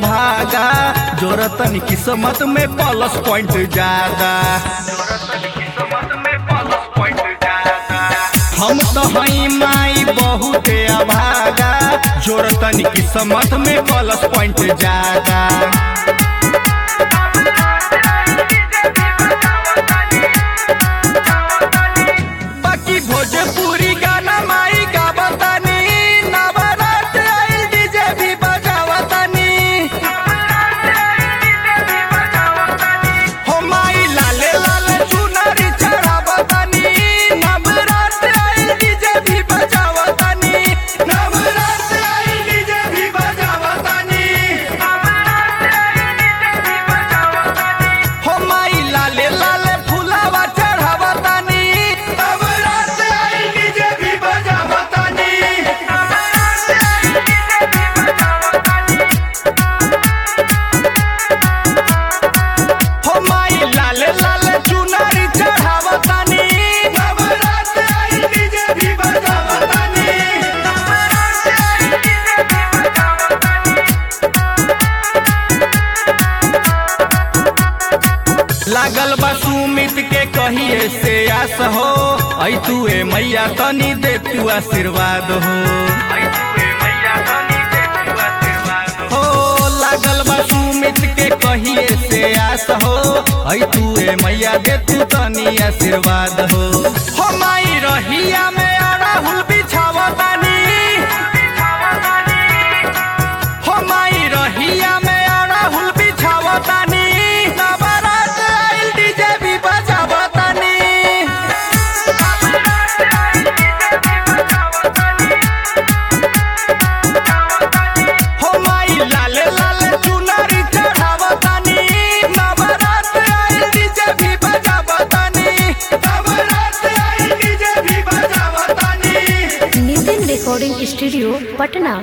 भागा जोरतन किस्मत में प्लस पॉइंट ज्यादा हम तो हई माई बहुत अभागा जोरतन किस्मत में प्लस पॉइंट ज्यादा बाकी भोजपुरी गाना माई गावतानी नवरात्र आइल डीजे भी बजावतानी हो माई लाले लाले चुनरी चढ़ावतानी नवरात्र आइल डीजे भी बजावतानी नवरात्र आइल डीजे भी बजावतानी हो माई लाले लाले फुलावा चढ़ावतानी नवरात्र आइल डीजे भी बजावतानी हो माई लाले लाले चुनरी चढ़ावतानी नवरात्र आइल डीजे भी बजावतानी लागल बा सुमित के कहिए से आस हो ऐ तू ए मैया तनी दे तू आशीर्वाद हो हो लागल बा सुमित के कहिए से आस हो ऐ तू ए मैया दे तू तनी आशीर्वाद हो हो माई रहिया में अड़हुल बिछावतानी हो माई रहिया में अड़हुल बिछावतानी नवरात्र आइल डीजे भी बजावतानी हो माई लाले लाले चुनरी चढ़ावतानी नवरात्र आइल डीजे भी बजावतानी नवरात्र आइल डीजे भी बजावतानी नितिन रिकॉर्डिंग स्टूडियो पटना